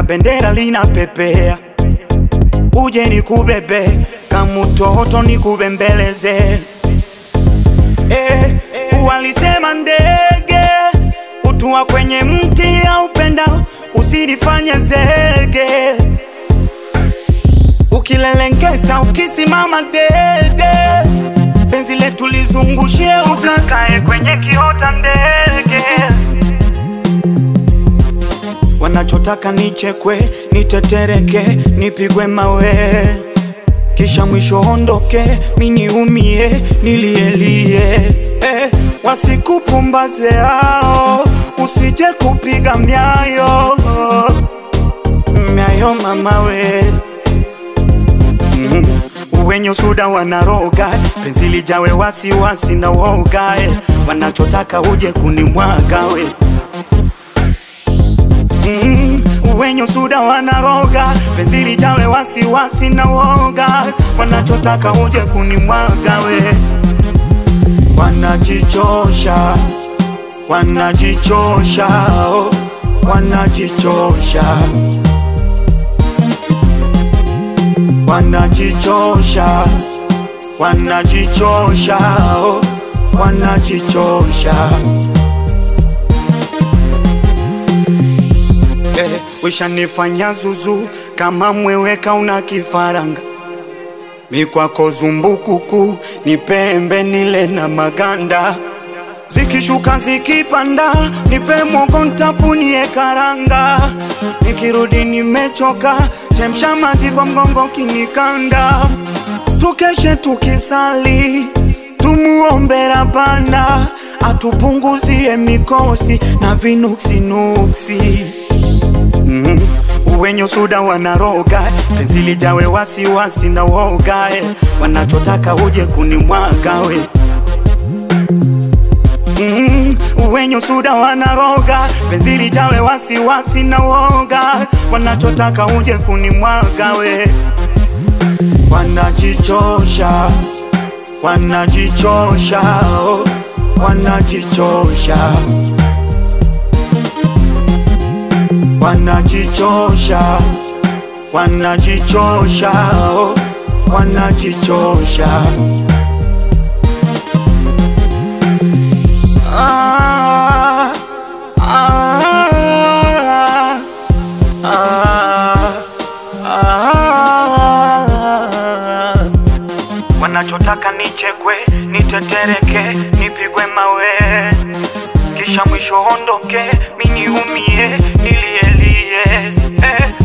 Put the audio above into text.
bendera linapepea, uje nikubebe kama mtoto nikubembeleze. Eh, walisema ndege utua kwenye mti au penda usinifanye zege, ukilelengeta ukisimama dede, penzi letu lizungushie, usikae kwenye kiota ndege. Wanachotaka nichekwe, nitetereke, nipigwe mawe, kisha mwisho ondoke, miniumie, nilielie eh, wasikupumbaze hao, usije kupiga myayo myayo mamawe mm. Wenye usuda wanaroga, penzi lijawe wasiwasi na woga eh. Wanachotaka uje kunimwaga we Mm, wenye usuda wanaroga, penzi lijawe wasiwasi na woga, wanachotaka uje kunimwaga we. Wanajichosha, wanajichosha, oh, wanajichosha, wanajichosha, wanajichosha, oh, wanajichosha. Eh, wishanifanya zuzu kama mweweka una kifaranga mikwako zumbukuku ni pembe nile na maganda zikishuka zikipanda nipe mogo ntafunie karanga nikirudi nimechoka chemsha maji kwa mgongo kinikanda tukeshe tukisali tumuombe Rabana atupunguzie mikosi na vinuksinuksi mm. Wenye usuda wanaroga, penzi lijawe wasiwasi na woga eh. Wanachotaka uje kunimwaga we mm. Wenye usuda wanaroga, penzi lijawe wasiwasi na woga, wanachotaka uje kunimwaga we Wanajichosha, wanajichosha, oh, wanajichosha wanajichosha, wanajichosha, oh, wanajichosha. Ah, ah, ah, ah. Wanachotaka nichekwe, nitetereke, nipigwe mawe, kisha mwisho ondoke, miniumie, nilielie eh.